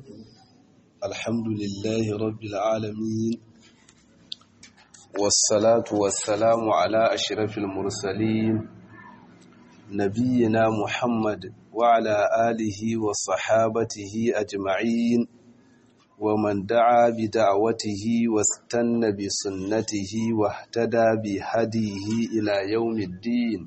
الحمد لله رب العالمين والصلاة والسلام على أشرف المرسلين نبينا محمد وعلى آله وصحابته أجمعين ومن دعا بدعوته واستنى بسنته واهتدى بهديه إلى يوم الدين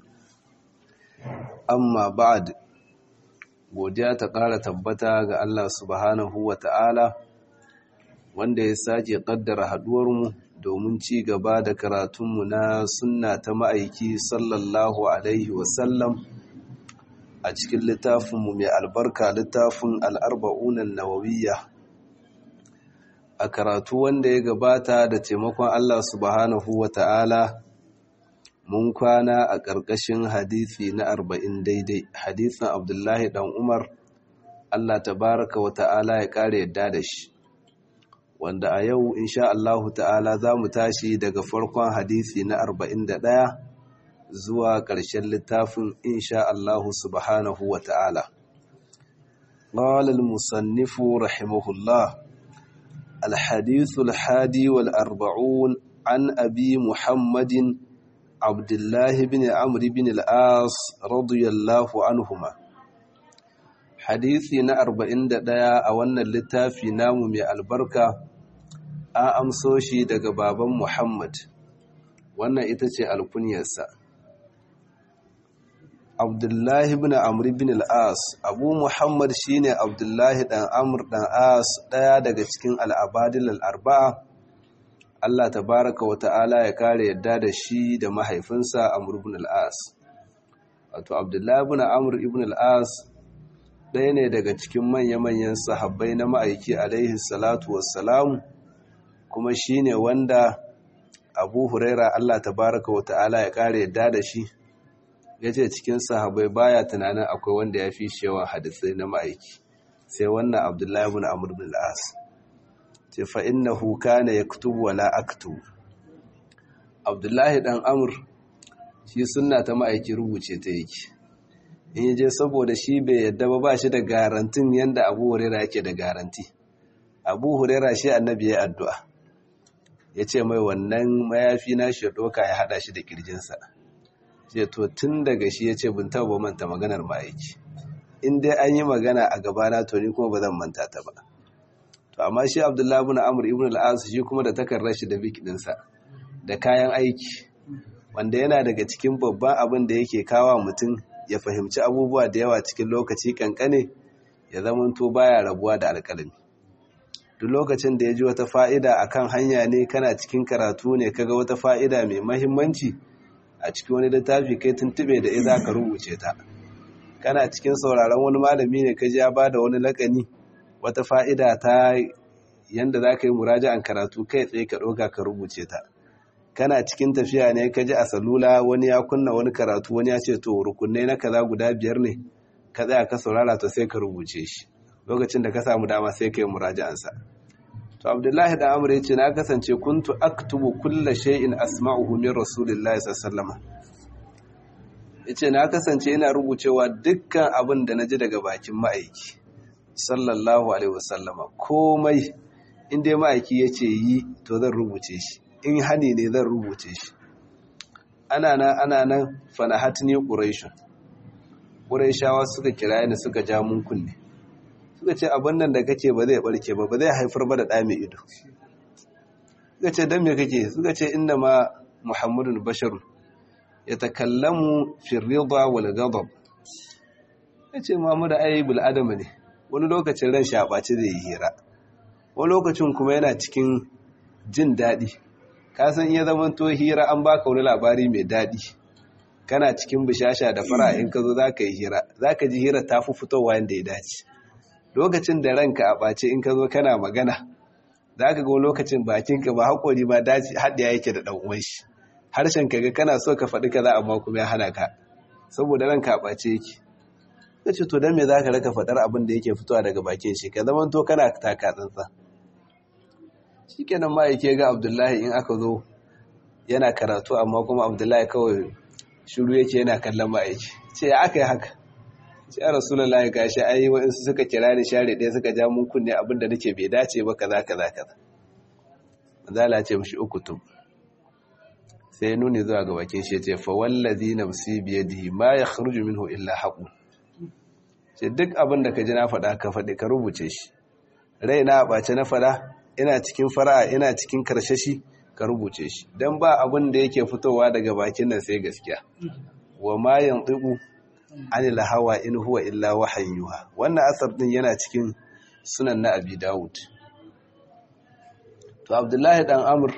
amma ba'ad godiya ta ƙara tabbata ga Allah subhanahu wa ta'ala wanda ya sake ƙaddara haɗuwarmu domin ci gaba da karatunmu na sunna ta ma'aiki sallallahu alaihi wasallam a cikin littafinmu mai albarka littafin al'arba'unan nawawiyya a karatu wanda ya gabata da taimakon Allah subhanahu wa ta'ala mun kwana a ƙarƙashin hadisi na arba'in daidai hadisin abdullahi ɗan umar allah tabaraka wa ta'ala ya ƙara yadda da shi wanda a yau insha allahu ta'ala za mu tashi daga farkon hadisi na arba'in da ɗaya zuwa ƙarshen littafin insha allahu subhanahu wa ta'ala قال المصنف رحمه الله الحديث الحادي والأربعون عن أبي محمد عبد الله بن عمرو بن العاص رضي الله عنهما hadisi na 41 a wannan littafi namu mai albarka an amso shi daga baban Muhammad wannan ita ce alkunyarsa Abdullahi ibn Amr ibn al-As Abu Muhammad shine Abdullahi dan Amr dan As daya daga cikin al-Abadil al-Arba'a Allah tabaraka wa ta'ala ya kare yadda da shi da mahaifinsa Amr ibn al-As. Wato Abdullahi ibn Amr ibn al-As ɗaya ne daga cikin manya-manyan sahabbai na ma'aiki alaihi salatu wassalam kuma shine wanda Abu Huraira Allah tabaraka wa ta'ala ya kare yadda da shi yace cikin sahabbai baya tunanin akwai wanda ya fi yawan hadisai na ma'aiki sai wannan Abdullahi ibn Amr ibn al-As. ce fa'innahu kana ya kutubu wala aktu abdullahi ɗan amur shi suna ta ma'aiki rubuce ta yake in yi je saboda shi bai yadda ba ba shi da garantin yadda abu hurera yake da garanti abu hurera shi annabi ya addu'a ya ce mai wannan mayafi na shi ɗoka ya haɗa shi da ƙirjinsa ce to tun daga shi ya ce bin taɓa manta maganar ma'aiki in dai an yi magana a gabana to ni kuma ba zan manta ta ba to amma shi abdullahi ibn amr ibn al-as shi kuma da takarrar shi da bik dinsa da kayan aiki wanda yana daga cikin babban abin da yake kawa mutum ya fahimci abubuwa da yawa cikin lokaci kankane ya zamanto baya rabuwa da alƙalami duk lokacin da ya ji wata fa'ida akan hanya ne kana cikin karatu ne kaga wata fa'ida mai mahimmanci a cikin wani littafi kai tuntube da iza ka rubuce ta kana cikin sauraron wani malami ne ka ji ya bada wani lakani wata fa'ida ta yanda za ka yi muraja'an karatu kai tsaye ka ɗoga ka rubuce ta kana cikin tafiya ne ka ji a salula wani ya kunna wani karatu wani ya ce to rukunai na kaza guda biyar ne ka tsaya ka saurara to sai ka rubuce shi lokacin da ka samu dama sai ka yi muraja'ansa to abdullahi da amur ya ce na kasance kuntu aktubu kulla shay'in asma'uhu min rasulillahi sallallahu alaihi ya ce na kasance ina rubucewa dukkan abin da na ji daga bakin ma'aiki sallallahu alaihi wasallama komai inda ma'aiki ya ce yi to zan rubuce shi in hani ne zan rubuce shi ana nan ana nan fanahatni quraishun quraishawa suka kira ni suka ja mun kunne suka ce abin nan da kake ba zai barke ba ba zai haifar ba da ɗa mai ido suka ce dan me kake suka ce inna ma muhammadun basharun yatakallamu fi ridha wal ghadab yace Muhammadu ai bil adama ne wani lokacin ran shaɓaci zai yi hira wani lokacin kuma yana cikin jin daɗi kasan iya zaman to hira an baka wani labari mai daɗi kana cikin bishasha da fara in ka zo za ka yi hira za ka ji hira ta fi fitowa yadda ya dace lokacin da ranka a ɓace in ka zo kana magana za ka ga lokacin bakinka ba haƙori ba dace haɗiya yake da ɗan shi harshen ka ga kana so ka faɗi kaza amma kuma ya hana ka saboda ranka a ɓace yake ka ce to don me za ka raka faɗar abin da yake fitowa daga bakin shi ka zama to kana taka tsantsa shi kenan ma yake ga abdullahi in aka zo yana karatu amma kuma abdullahi kawai shiru yake yana kallon ma'aiki ce ya aka yi haka sai ya rasulullahi gashi ai wa'insu suka kira ni share ɗaya suka ja mun kunne abinda nake bai dace ba kaza kaza kaza manzala ce mishi ukutub sai nuni zuwa ga bakin shi ce fa wallazi nafsi biyadihi ma yakhruju minhu illa haqu ce duk abin da ka ji na faɗa ka faɗi ka rubuce shi raina ɓace na faɗa ina cikin fara'a ina cikin karshashi ka rubuce shi dan ba abin da yake fitowa daga bakin nan sai gaskiya wa ma yantiqu anil hawa in huwa illa wahayyuha wannan asar din yana cikin sunan na abi dawud to abdullahi dan amr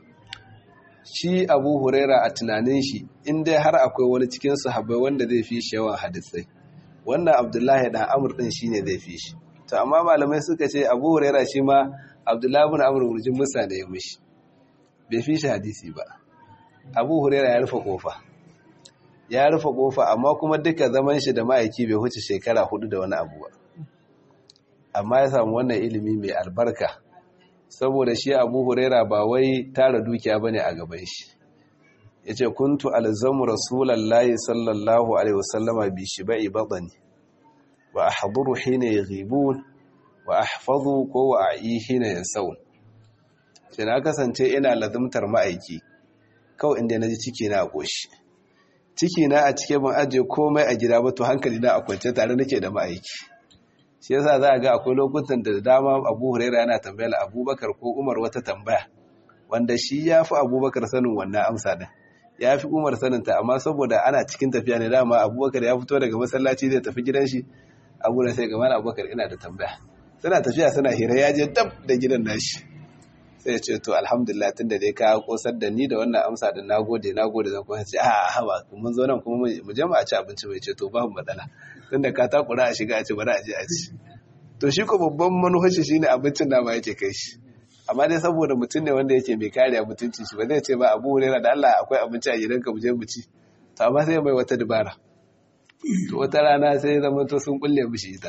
shi abu huraira a tunanin shi in dai har akwai wani cikin sahabbai wanda zai fi shi yawan hadisai wannan abdullahi dan amr din shine zai fi shi to amma malamai suka ce abu huraira shi ma abdullahi ibn amr wurjin musa da ya mishi bai fi shi hadisi ba abu huraira ya rufe kofa ya rufe kofa amma kuma duka zaman shi da ma'aiki bai huce shekara hudu da wani abu ba amma ya samu wannan ilimi mai albarka saboda shi abu huraira ba wai tara dukiya bane a gaban shi ya ce kuntu alzamu rasulallahi sallallahu alaihi wasallama bi shiba'i badani wa ahduru hina yaghibun wa ahfazu ko wa a'i hina yansawun sai na kasance ina lazumtar ma'aiki kawai inda naji ciki na a koshi ciki na a cike ban ajiye komai a gida ba to hankali na a kwance tare nake da ma'aiki shi yasa za a ga akwai lokutan da dama abu huraira yana tambayar abubakar ko umar wata tambaya wanda shi ya fi abubakar sanin wannan amsa din ya fi umar saninta amma saboda ana cikin tafiya ne dama abubakar ya fito daga masallaci zai tafi gidan shi abu da sai gama abubakar ina da tambaya suna tafiya suna hira ya je dab da gidan nashi sai ya ce to alhamdulillah tun da dai ka kosar da ni da wannan amsa da nagode nagode zan kuma ce a haba mun zo nan kuma mu je mu a ci abinci mai ce to babu matsala tun da ka takura a shiga a ci bari a je a ci to shi ko babban manufashi shine abincin da ma yake kai shi amma dai saboda mutum ne wanda yake mai kariya mutuncin shi ba zai ce ba abu hurera da Allah akwai abinci a gidanka mu je mu ci to amma sai mai wata dabara to wata rana sai ya zama to sun kulle mishi ita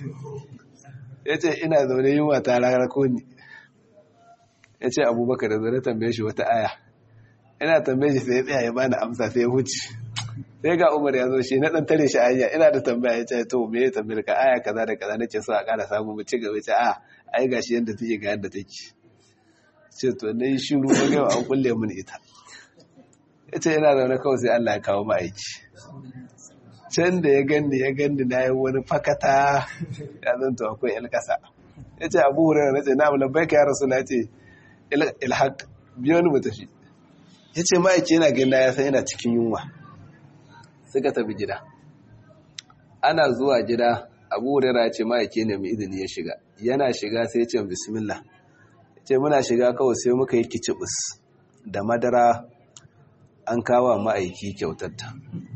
yace ina zaune yunwa ta rarako ni yace abubakar da zai tambaye shi wata aya ina tambaye shi sai ya tsaya ya bani amsa sai ya huce sai ga umar ya zo shi na dan tare shi aya ina da tambaya yace to me ya tambaye ka aya kaza da kaza nake so a ƙara samu mu ci gaba ce a ai gashi yanda take ga yanda take ce to na yi shiru na gaba an kulle mun ita ya ce yana zaune kawai sai Allah ya kawo ma'aiki can da ya gani ya gani na yi wani fakata ya zanta akwai ilkasa ya ce abu wurin na ce na lambai ka ya rasu na ce ilhaq biyo ni mu tafi ya ce ma'aiki yana gani ya san yana cikin yunwa suka tafi gida ana zuwa gida abu wurin ya ce ma'aiki ne mai izini ya shiga yana shiga sai ya ce bismillah ce muna shiga kawai sai muka yi kicibis da madara an kawo ma'aiki kyautatta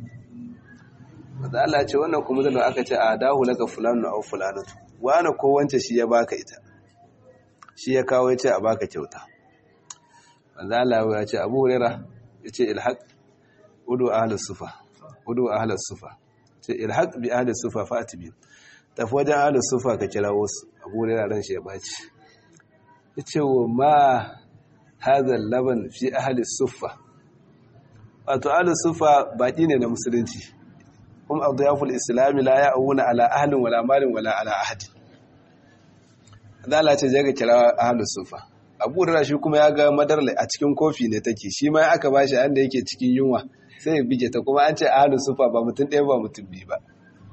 wadda Allah ce wannan kuma zama aka ce a dahu laka fulanu au fulanatu wani ko wance shi ya baka ita shi ya kawo ya ce a baka kyauta wadda Allah ya ce abu hurera ya ce ilhaq udu ahalar sufa udu ahalar sufa ce ilhaq bi ahalar sufa fa'ati biyu tafi wajen ahalar sufa ka kira wasu abu hurera ran shi ya baci ya ce wa ma hazar laban fi ahalis suffa wato ahalis suffa baƙi ne na musulunci kuma abu ya ful islami la ya auna ala ahalin wala malin wala ala ahadi zala ce je ga kira ahalis suffa abu da shi kuma ya ga madarla a cikin kofi ne take shi ma aka ba shi da yake cikin yunwa sai ya bige ta kuma an ce ahalis suffa ba mutum ɗaya ba mutum biyu ba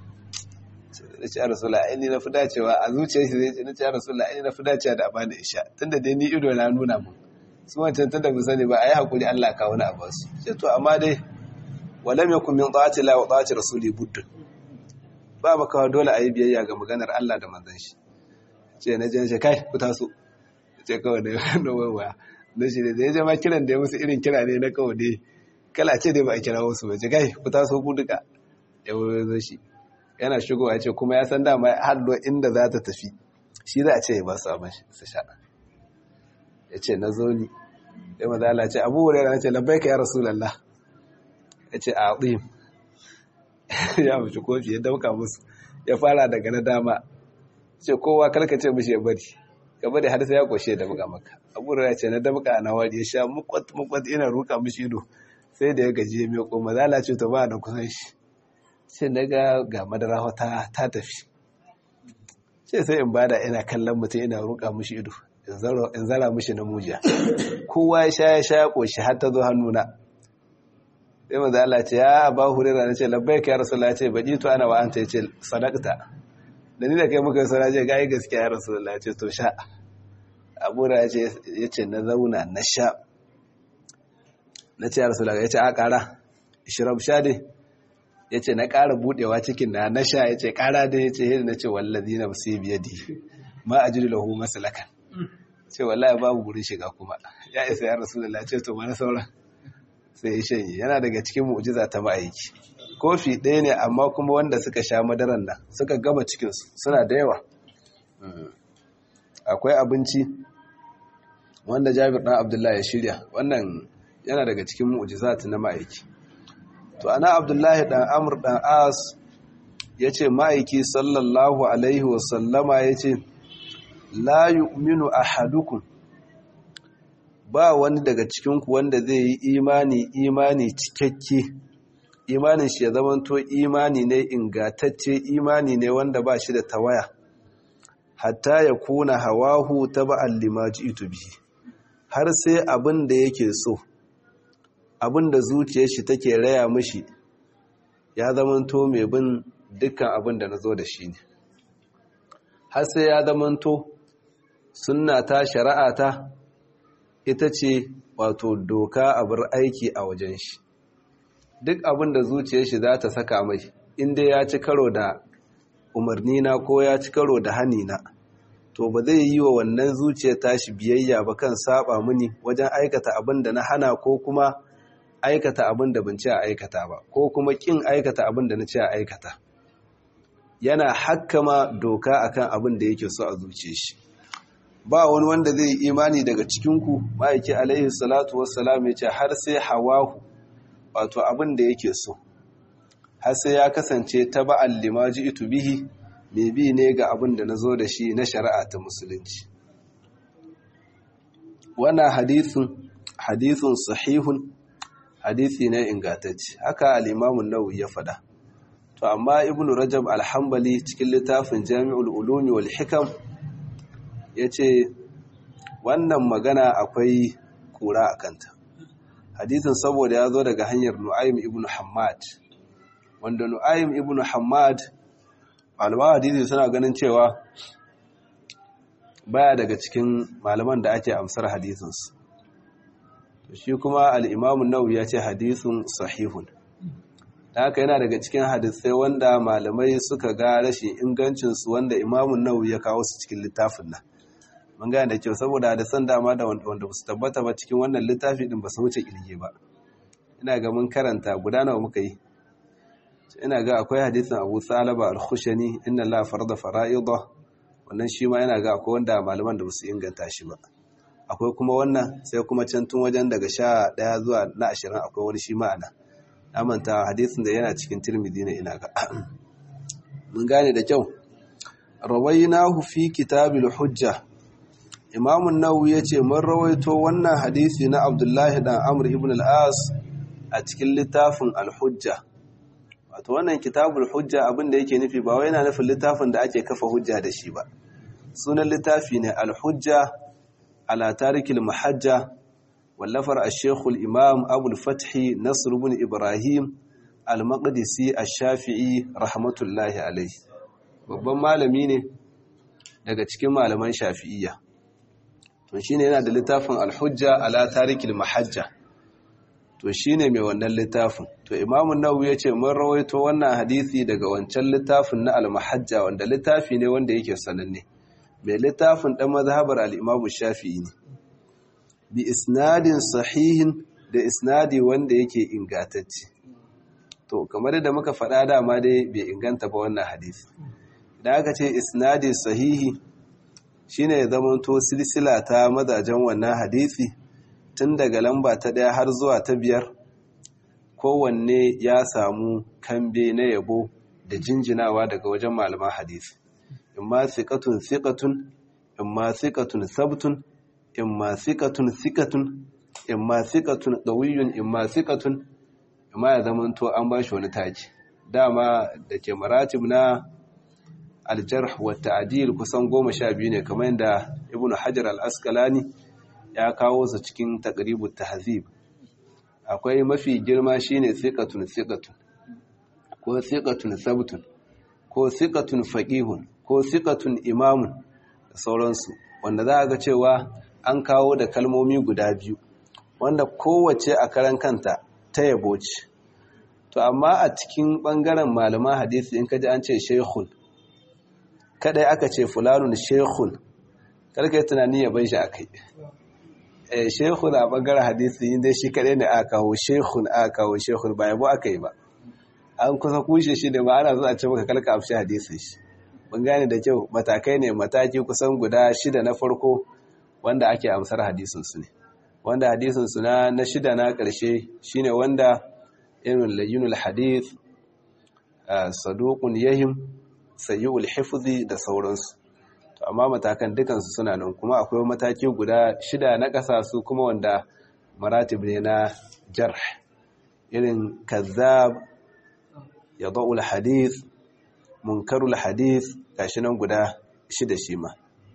da ce rasulullah ai ni na fi dacewa a zuciyar shi zai ce na ce rasulullah ai ni na fi dacewa da abana isha tunda dai ni ido na nuna mu su wancan tunda mu sani ba ai hakuri Allah ka wani abu su ce to amma dai walam yakun min ta'ati la wa ta'ati rasuli buddun ba maka dole ayi biyayya ga maganar Allah da manzon shi ce na je kai ku taso ce kawai da no waya da shi da ya jama kiran da ya musu irin kira ne na kawai dai kala ce dai ba a kira wasu ba ce kai ku taso ku duka ya zo shi yana shigowa ce kuma ya san dama hallo inda za ta tafi shi za a ce ya ba su abin su sha ya ce na zo ni ya maza Allah ce abu wurin na ce labbai ka ya rasulallah ya ce a ɗin ya mace kofi ya dauka musu ya fara daga na dama ce kowa karkace mishi ya bari ka bari har sai ya koshe da buga maka abu wurin ya ce na damka na wari ya sha mukwat mukwat ina ruka mishi ido sai da ya gaji ya miƙo maza Allah ce to ba da kusan shi sai na ga ga madara ta ta tafi ce sai in bada ina kallon mutum ina roƙa mushi ido in zara mushi na mujiya kowa ya sha ya sha ya ƙoshi har ta zo hannuna sai maza Allah ce ya ba hurera na ce labbai ka ya rasu Allah ce baɗi to ana wa'anta ya ce sadakta da ni da kai muka sana ce gayi gaskiya ya rasu Allah ce to sha abura ya ce na zauna na sha na ce ya rasu Allah ya ce a ƙara ishirab sha dai ya ce na ƙara buɗewa cikin na na sha ya ce ƙara dai ya ce yadda na ce wallazi na musu biya di ma a jiri lahu masalakan ce wallahi babu gurin shiga kuma ya isa ya rasu Allah ce to mana sauran sai ya shanye yana daga cikin mu'jiza ta ma'aiki kofi ɗaya ne amma kuma wanda suka sha madaran nan suka gama cikinsu suna da yawa akwai abinci wanda jabir ɗan abdullahi ya shirya wannan yana daga cikin mu'jiza ta na ma'aiki to ana abdullahi ɗan amur ɗan as ya ce ma'aiki sallallahu alaihi wasallama ya ce la yu'minu ahadukum ba wani daga cikinku wanda zai yi imani imani cikakke imanin shi ya zamanto imani ne ingatacce imani ne wanda ba shi da tawaya hatta ya kuna hawahu taba'an limaji ito bihi har sai abin da yake so abin da zuciyar shi take raya mishi ya zamanto mai bin dukkan abin da na zo da shi ne har sai ya zamanto sunna ta shari'a ta ita ce wato doka abin aiki a wajen shi duk abin da zuciyar shi za ta saka mai inda ya ci karo da umarni na ko ya ci karo da hani na to ba zai yi wa wannan zuciyar tashi biyayya ba kan saba mini wajen aikata abin da na hana ko kuma aikata abin da ban ci a aikata ba ko kuma kin aikata abin da na ci a aikata yana hakkama doka akan abin da yake so a zuciyar shi ba wani wanda zai imani daga cikinku ma'aiki alaihi salatu wassalam ya ce har sai hawahu wato abin da yake so har sai ya kasance ta ba'al limaji itu bihi mai bi ne ga abin da na zo da shi na shari'a ta musulunci wannan hadithun hadithun sahihun hadithi ne ingantacce haka al-imamun nawawi ya faɗa to amma ibnu rajab al-hanbali cikin littafin jami'ul ulumi wal hikam yace wannan magana akwai kura a kanta hadisin saboda ya zo daga hanyar nu'aym ibn hammad wanda nu'aym ibn hammad malaman hadisi suna ganin cewa baya daga cikin malaman da ake amsar hadisinsu shi kuma al'imamun nawawi ya ce hadisun sahihun da haka yana daga cikin hadisai wanda malamai suka ga rashin ingancinsu wanda imamun nawawi ya kawo su cikin littafin nan mun gane da kyau saboda hadisan dama da wanda ba su tabbata ba cikin wannan littafi din ba su wuce kirge ba ina ga mun karanta guda nawa muka yi ina ga akwai hadisin Abu Salaba al-Khushani inna la farada fara'ida wannan shi ma yana ga akwai wanda malaman da ba su inganta shi ba akwai kuma wannan sai kuma can tun wajen daga sha ɗaya zuwa na ashirin akwai wani shi ma'ana na manta hadisin da yana cikin tirmidhi ne ina ga mun gane da kyau rawainahu fi kitabil hujja imamun nawawi ya ce mun rawaito wannan hadisi na abdullahi dan amr ibn al-as a cikin littafin al-hujja wato wannan kitabul hujja abin da yake nufi ba wai yana nufin littafin da ake kafa hujja da shi ba sunan littafi ne al-hujja ala tarikil mahajja wallafar ash-shaykh al-imam abu al-fath nasr ibn ibrahim al-maqdisi ash-shafi'i rahmatullahi alayhi babban malami ne daga cikin malaman shafi'iyya to shine yana da littafin al-hujja ala tarikil mahajja to shine mai wannan littafin to imamu nawawi yace mun rawaito wannan hadisi daga wancan littafin na al-mahajja wanda littafi ne wanda yake sananne mai littafin dan mazhabar al-imamu shafi'i ne bi isnadin sahihin da isnadi wanda yake ingantacce to kamar da muka faɗa dama dai bai inganta ba wannan hadisi idan aka ce isnadi sahihi shine ya zamanto silsila ta mazajen wannan hadisi tun daga lamba ta ɗaya har zuwa ta biyar kowanne ya samu kambe na yabo da jinjinawa daga wajen malaman hadisi imma siqatun siqatun imma siqatun sabtun imma siqatun siqatun imma siqatun qawiyyun imma siqatun imma ya zamanto an bashi wani taji dama da ke maratib na aljarh wa ta'dil kusan goma sha biyu ne kamar yadda ibnu hajar al-asqalani ya kawo su cikin taqribut tahzib akwai mafi girma shine thiqatun thiqatun ko thiqatun sabtun ko thiqatun faqihun ko thiqatun imamun da sauransu wanda za a ga cewa an kawo da kalmomi guda biyu wanda kowace a karan kanta ta yabo ce to amma a cikin bangaren malaman hadisi in kaji an ce shaykhun kadai aka ce fulanun shaykhun karka yi tunani ya bai shi akai eh shaykhun a bangaren hadisi inda shi kadai ne aka kawo shaykhun aka kawo shaykhun ba yabo aka yi ba an kusa kushe shi da ma ana zuwa ce maka kalka afshi hadisin shi mun gane da kyau matakai ne mataki kusan guda shida na farko wanda ake amsar hadisin su ne wanda hadisin su na na shida na karshe shine wanda irin layyunul hadith saduqun yahim sayyul hifzi da sauransu to amma matakan dukansu suna nan kuma akwai mataki guda shida na ƙasa su kuma wanda maratib ne na jarh irin kazzab yadul hadith munkarul hadith gashi nan guda shida shi ma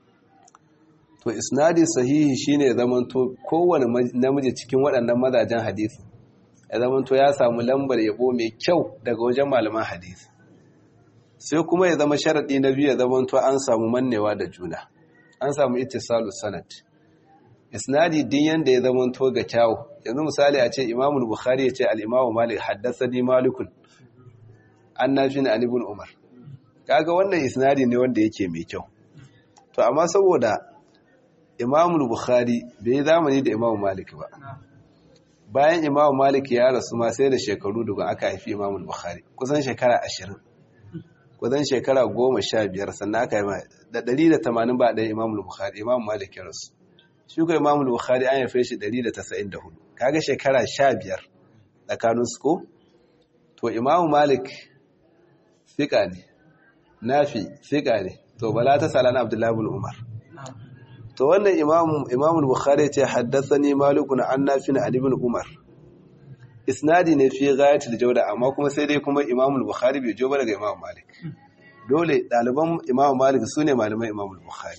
to isnadi sahihi shine zamanto kowane namiji cikin waɗannan mazajen hadisi ya zamanto ya samu lambar yabo mai kyau daga wajen malaman hadisi sai kuma ya zama sharaɗi na biyu ya zamanto an samu mannewa da juna an samu ittisalu sanad isnadi din yanda ya zamanto ga kyawu yanzu misali a ce imamul bukhari ya ce al-imamu malik haddathani malikun an nafi na ibn umar kaga wannan isnadi ne wanda yake mai kyau to amma saboda imamul bukhari bai zamani da imamu malik ba bayan imamu malik ya rasu ma sai da shekaru daga aka haifi imamul bukhari kusan shekara ashirin kusan shekara goma sha biyar sannan aka yi da ɗari da tamanin ba ɗaya imamul bukhari imamu malik ya rasu shi ko imamul bukhari an haife shi ɗari da tasa'in da hudu kaga shekara sha biyar tsakanin su ko to imamu malik fiƙa ne nafi fiƙa ne to bala ta salana abdullahi bin umar to wannan imam bukhari ce haddathani malikun an nafin ali ibn umar isnadi ne fi ghayatul jawda amma kuma sai dai kuma imam bukhari bai jo ba daga imam malik dole daliban imam malik sune malaman imam bukhari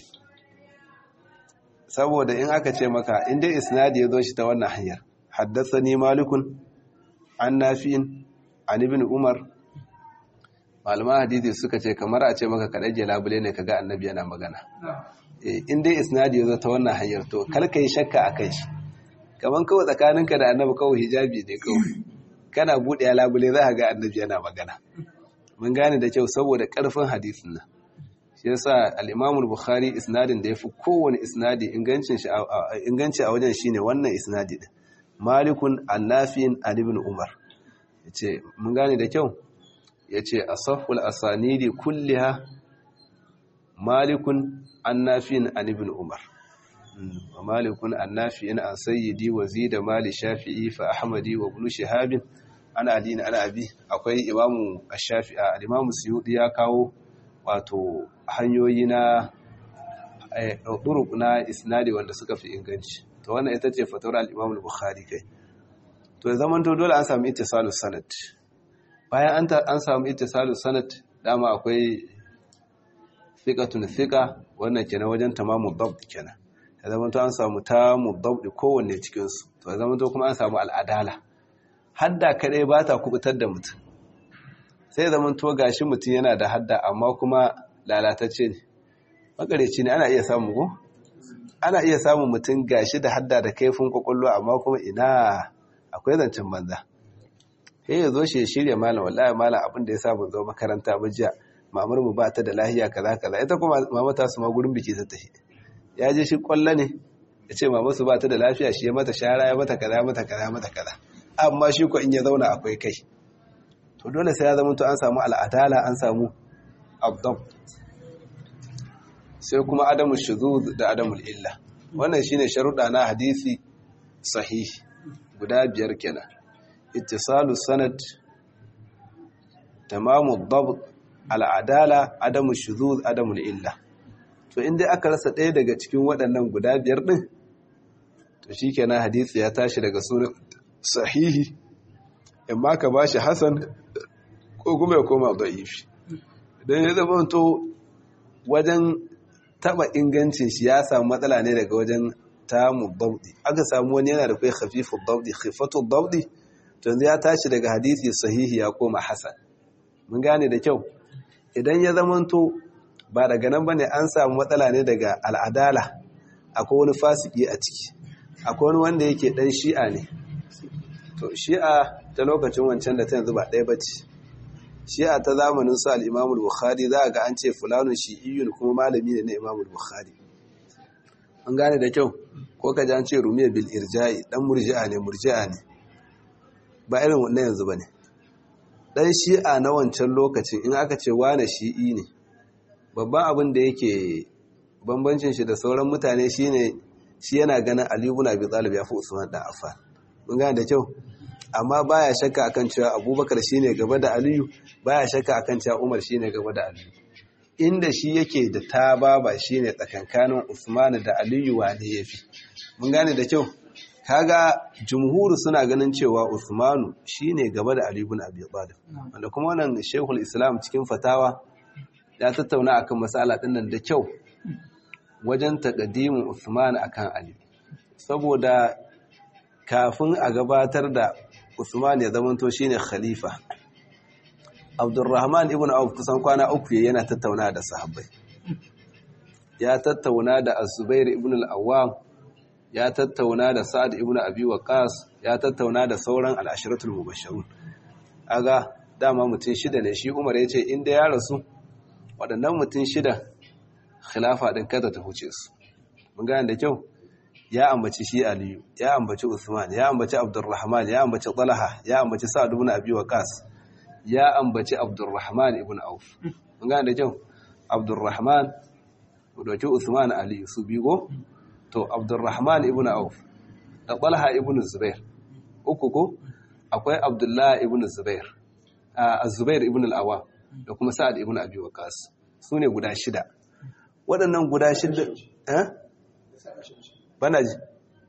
saboda in aka ce maka in dai isnadi ya zo shi ta wannan hanyar haddathani malikun an nafin an ibn umar malaman hadisi suka ce kamar a ce maka kaɗaje labule ne kaga annabi yana magana in dai isnadi ya zo ta wannan hanyar to kalka yi shakka a kai shi kamar kawai tsakaninka da annabi kawai hijabi ne kawai kana buɗe ya labule za a ga annabi yana magana mun gane da kyau saboda ƙarfin hadisin nan shi yasa al-Imam bukhari isnadin da yafi kowane isnadi ingancin shi inganci a wajen shine wannan isnadi din Malikun an-Nafi'in an ibn Umar yace mun gane da kyau yace asahhul asanidi kulliha Malikun an-Nafi'in an ibn Umar wa Malikun an-Nafi'in an sayyidi wa zida mali Shafi'i fa Ahmadi wa ibn Shihab ana Ali ana Abi akwai Imamu Ash-Shafi'i al-Imamu Suyuti ya kawo wato hanyoyi na ɗuruk na isnadi wanda suka fi inganci to wannan ita ce fatawar al-imam al-bukhari kai to zaman to dole an samu ittisalu sanad bayan an samu ittisalu sanad dama akwai thiqatun thiqa wannan kenan wajen tamamu dabt kenan ya zaman to an samu tamu dabt kowanne cikin su to ya zaman to kuma an samu al-adala hadda kadai ba ta kubutar da mutum sai zaman to gashi mutum yana da hadda amma kuma lalatacce ne makareci ne ana iya samu ko ana iya samun mutum gashi da hadda da kaifin kwakwallo amma kuma ina akwai zancen banza sai ya zo shi ya shirya malam wallahi malam abin da ya sa ban zo makaranta ba jiya mamar mu ba ta da lahiya kaza kaza ita kuma mama ta su ma gurin biki ta tafi ya je shi kwallo ne ya ce mama su ba ta da lafiya shi ya mata shara ya mata kaza mata kaza mata kaza amma shi ko in ya zauna akwai kai to dole sai ya zama to an samu al'adala an samu abdab sai kuma adamu shuzuz da adamul illa wannan shine sharuɗa na hadisi sahih guda biyar kenan ittisalu sanad tamamu dabt al'adala adamu shuzuz adamul illa to inda aka rasa ɗaya daga cikin waɗannan guda biyar ɗin to shikenan hadisi ya tashi daga sunan sahihi in ma ka bashi hasan ko kuma ya koma da'ifi don ya zama to wajen taba ingancin shi ya samu matsala ne daga wajen tamu dabdi aka samu wani yana da kai khafifu dabdi khifatu dabdi to yanzu ya tashi daga hadisi sahihi ya koma hasan mun gane da kyau idan ya zamanto ba daga nan bane an samu matsala ne daga al'adala akwai wani fasiki a ciki akwai wani wanda yake dan shi'a ne to shi'a ta lokacin wancan da ta yanzu ba ɗaya bace shi'a ta zamanin su al-Imam al-Bukhari za ga an ce fulanun shi'iyyun kuma malami ne na Imam al-Bukhari an gane da kyau ko ka ji an ce rumiya bil irja'i dan murji'a ne murji'a ne ba irin wannan yanzu bane dan shi'a na wancan lokacin in aka ce wane shi'i ne babban abin da yake bambancin shi da sauran mutane shine shi yana ganin Ali ibn Abi Talib ya fi Usman dan Affan mun gane da kyau amma baya shakka akan cewa Abubakar shine gaba da Aliyu baya shakka akan cewa Umar shine gaba da Aliyu inda shi yake da tababa shine tsakankanin Usman da Aliyu wane yafi mun gane da kyau kaga jumhuru suna ganin cewa Usmanu shine gaba da Ali ibn Abi Talib wanda kuma wannan Sheikhul Islam cikin fatawa ya tattauna akan masala din nan da kyau wajen taqdimin Usman akan Ali saboda kafin a gabatar da Usman ya zamanto shine khalifa Abdurrahman ibn Auf kusan kwana uku yana tattauna da sahabbai ya tattauna da Az-Zubair ibn al-Awwam ya tattauna da Sa'ad ibn Abi Waqqas ya tattauna da sauran al-ashratul mubashshirun aga dama mutum shida ne shi Umar yace inda ya rasu waɗannan mutum shida khilafa din kada ta huce su mun gane da kyau ya ambaci shi Aliyu ya ambaci Usman ya ambaci Abdurrahman ya ambaci Talha ya ambaci Sa'ad ibn Abi Waqqas ya ambaci Abdurrahman ibn Auf mun gane da kyau Abdurrahman dauki Usman Aliyu su bigo to Abdurrahman ibn Auf da Talha ibn Zubair uku ko akwai Abdullah ibn Zubair a Zubair ibn al-Awwam da kuma Sa'ad ibn Abi Waqqas sune guda shida waɗannan guda shida eh bana ji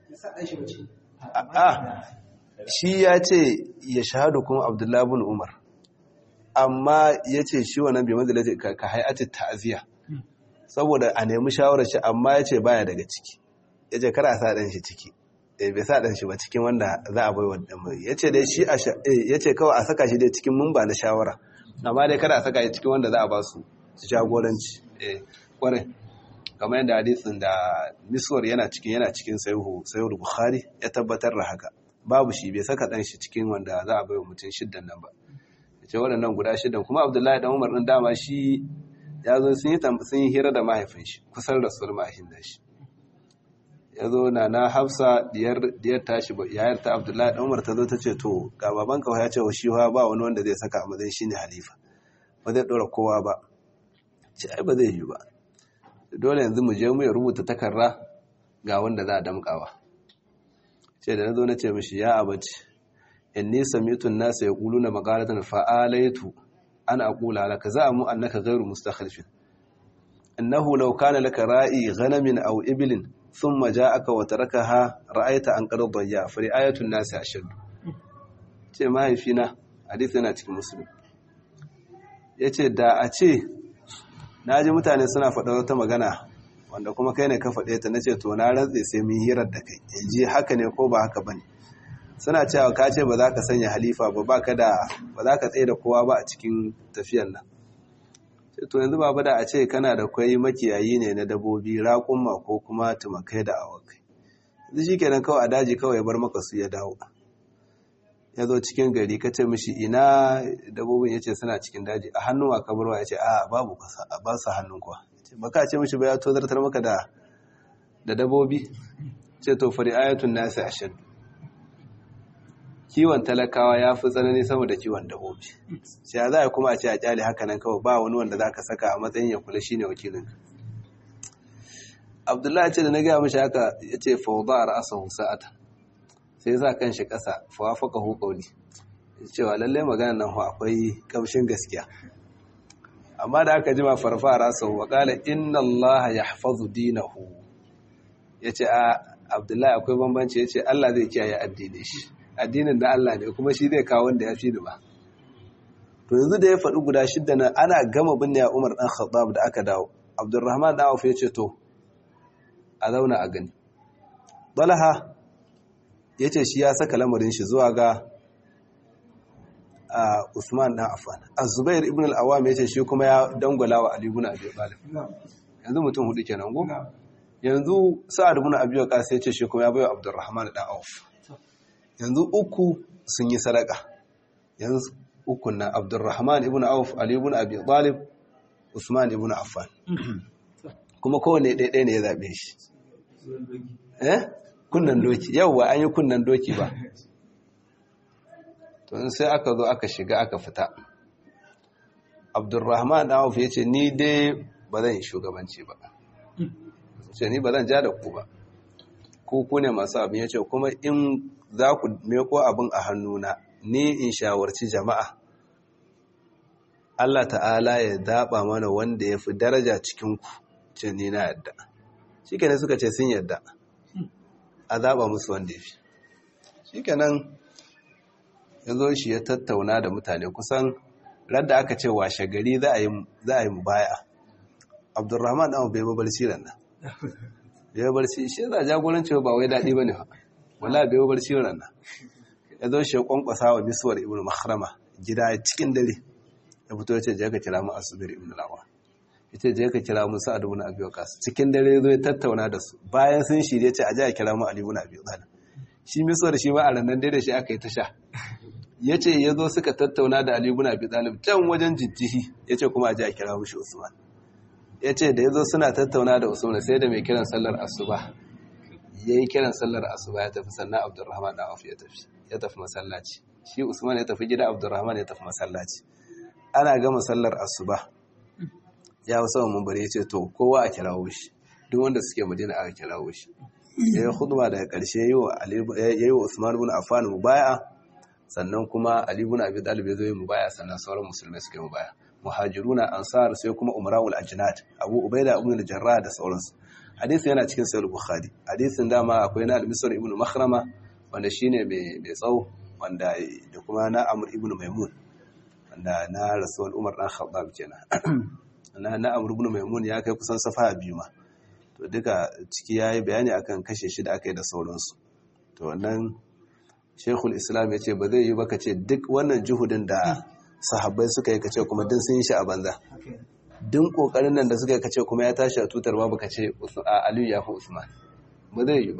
a shi ya ce ya shahadu kuma Abdullah ibn Umar amma ya ce shi wannan bai manzila ka hayati ta'aziyya saboda a nemi shawarar shi amma ya ce baya daga ciki ya ce kara sa ɗan shi ciki bai sa ɗan shi ba cikin wanda za a bai wadda mai ya ce dai shi ya ce kawai a saka shi dai cikin mun ba na shawara amma dai kada a saka shi cikin wanda za a ba su su jagoranci kwarai kamar yadda hadisin da miswar yana cikin yana cikin sayuhu bukhari ya tabbatar da haka babu shi bai saka ɗan shi cikin wanda za a bai wa mutum shiddan nan ba ya ce waɗannan guda shiddan kuma abdullahi dan umar ɗin dama shi ya zo sun yi hira da mahaifin shi kusan rasuwar mahaifin da shi ya zo na na hafsa diyar tashi yayar ta abdullahi dan umar ta zo ta ce to ga baban kawai ya ce wa shi ba wani wanda zai saka a matsayin shine halifa ba zai dora kowa ba ce ai ba zai yi ba dole yanzu mu je mu ya rubuta takarra ga wanda za a damkawa ce da na zo na ce mishi ya abaci inni sami'tu an-nasa yaquluna maqalatan fa'alaitu ana aqula laka za'amu annaka ghayru mustakhlifin innahu law kana laka ra'i ghanamin aw iblin thumma ja'aka wa tarakaha ra'aita an qad dayya fa ri'ayatu an-nasi ashaddu ce mahaifina hadisi yana cikin muslim yace da a ce naji mutane suna faɗa wata magana wanda kuma kai ne ka faɗe ta nace to na rantse sai mun hirar da kai ji haka ne ko ba haka bane suna cewa ka ce ba za ka sanya halifa ba ba ka da ba za ka tsaye da kowa ba a cikin tafiyan nan to yanzu ba da a ce kana da kwai makiyayi ne na dabobi raƙumma ko kuma tumakai da awakai yanzu shi kenan kawai a daji kawai ya bar maka su ya dawo ya zo cikin gari ka ce mishi ina dabobin ya ce suna cikin daji a hannun wa kabarwa ya ce a babu kasa a ba su hannun kuwa ba ka ce mishi ba ya tozartar maka da da dabobi ce to fari ayatun nasi ashadu kiwon talakawa ya fi tsanani sama da kiwon dabobi sai za a kuma a ce a kyale haka nan kawai ba wani wanda za ka saka a matsayin ya kula shine wakilin abdullahi ce da na gaya mashi haka ya ce fauda a ra'asa sa'ata sai za kan shi ƙasa fawafaka hukoli cewa lallai magana nan hu akwai kamshin gaskiya amma da aka jima farfa a ra'asa wa ƙala inna allah ya hafazu dinahu ya ce a abdullahi akwai bambanci ya ce allah zai kiyaye addinin shi addinin da Allah ne kuma shi zai kawo wanda ya fi ba to yanzu da ya faɗi guda shidda nan ana gama binne ya umar ɗan khattab da aka dawo abdurrahman ɗan auf ya ce to a zauna a gani Talha ya ce shi ya saka lamarin shi zuwa ga Usman ɗan Affan. Az-Zubair ibn al-Awwam ya ce shi kuma ya dangwala wa Ali ibn Abi Talib. Yanzu mutum hudu kenan go? Yanzu Sa'ad ibn Abi Waqqas ya ce shi kuma ya bayo Abdurrahman ɗan Auf. Yanzu uku sun yi sadaka. Yanzu uku na Abdurrahman ibn Auf, Ali ibn Abi Talib, Usman ibn Affan. Kuma kowane ɗaya ne ya zaɓe shi. Eh? kunnan doki yauwa an yi kunnan doki ba to sai aka zo aka shiga aka fita abdurrahman da ya ce ni dai ba zan yi shugabanci ba ce ni ba zan ja da ku ba ku ku ne masu abin ya ce kuma in za ku meko abin a hannuna ni in shawarci jama'a Allah ta'ala ya daba mana wanda ya fi daraja cikinku ce ni na yadda shi ne suka ce sun yadda a zaɓa musu wanda ya fi shi kenan ya zo shi ya tattauna da mutane kusan radda aka ce washe gari za a yi mu baya abdurrahman ɗan bai babarci ran nan bai babarci shi za a jagoranci ba wai daɗi ba ne ba wala bai babarci ran nan ya zo shi ya kwankwasa wa misuwar ibn mahrama gida cikin dare ya fito ya ce je ka kira mu asubir ibn lawa ita je ka kira musu a dubuna abu kasu cikin dare zo ya tattauna da su bayan sun shirye ce a ji a kira mu ali ibn abi talib shi misar shi ba a ranar dai da shi aka yi ta sha ya ce ya zo suka tattauna da ali ibn abi talib can wajen jijjihi ya ce kuma a ji a kira mushi usman ya ce da ya zo suna tattauna da usman sai da mai kiran sallar asuba ya yi kiran sallar asuba ya tafi sannan abdurrahman da auf ya tafi ya tafi masallaci shi usman ya tafi gida abdurrahman ya tafi masallaci ana gama sallar asuba ya wasu wa mambari ya ce to kowa a kirawo shi duk wanda suke madina aka kirawo shi ya yi khutba daga ƙarshe ya yi wa usman bin affan mubaya sannan kuma ali bin abi talib ya zo yi mubaya sannan sauran musulmai suka yi mubaya muhajiruna ansar sai kuma umrawul ajnad abu ubaida ibn al-jarrah da sauransu hadisi yana cikin sahih bukhari hadisin dama akwai na al-misr ibn makhrama wanda shine mai mai tsawo wanda da kuma na amr ibn maimun wanda na rasul umar dan khattab kenan na na amr ibn maimun ya kai kusan safa biyu ma to duka ciki yayi bayani akan kashe shi da aka yi da sauransu to wannan shekul islam ya ce ba zai yi ba ka ce duk wannan juhudin da sahabbai suka yi kace kuma din sun yi shi a banza din kokarin nan da suka yi kace kuma ya tashi a tutar babu kace aliyu ya fi usman ba zai yi ba